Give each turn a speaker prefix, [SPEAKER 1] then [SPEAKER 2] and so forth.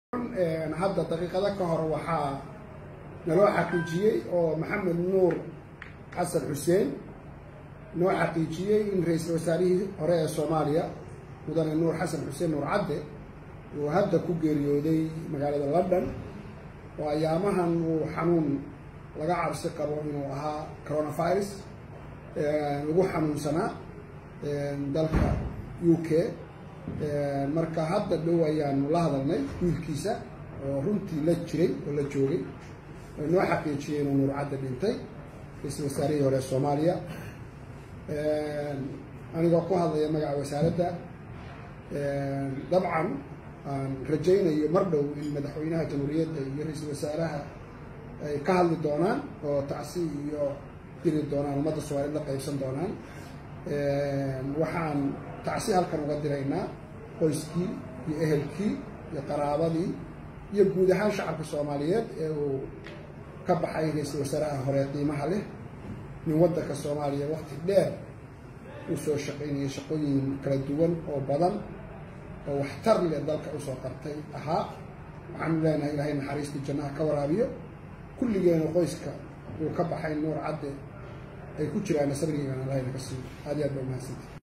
[SPEAKER 1] hadda daqiiqado ka hor waxaa naloo xaqiijiyey oo maxamed nuur xasan xuseen noo xaqiijiyey in ra-iisul wasaarihii hore ee soomaaliya mudane nuur xasan xuseen nuur cadde uu hadda ku geeriyooday magaalada london oo ayaamahan uu xanuun laga cabsi qabo inuu ahaa coronavirus lagu xanuunsanaa dalka u k marka hadda dhow ayaanu la hadalnay wiilkiisa oo runtii la jiray oo la joogay oo noo xaqiijiyey inuu nuur cadde dhintay ra-iisul wasaarihii hore soomaaliya anigoo ku hadlaya magaca wasaaradda dabcan aan rajaynayo mar dhow in madaxweynaha jamhuuriyadda iyo ra-iisul wasaaraha ay ka hadli doonaan oo tacsi iyo diri doonaan ummadda soomaaliyed la qaybsan doonaan waxaan tacsi halkan uga diraynaa qoyskii iyo ehelkii iyo qaraabadii iyo guud ahaan shacabka soomaaliyeed ee uu ka baxay ra-iisul wasaaraha hore qiimaha leh min waddanka soomaaliya waqti dheer uu soo shaqaynayay shaqooyin kala duwan oo badan oo waxtar leh dalka usoo qartay ahaa waxaanu leenahay ilaahay naxariistii jannaha ka waraabiyo kulligeena qoyska uu ka baxay nuur cadde ay ku jiraan sabrigiigan allahayna ka siiyo aad iyo aad ba umahadsanti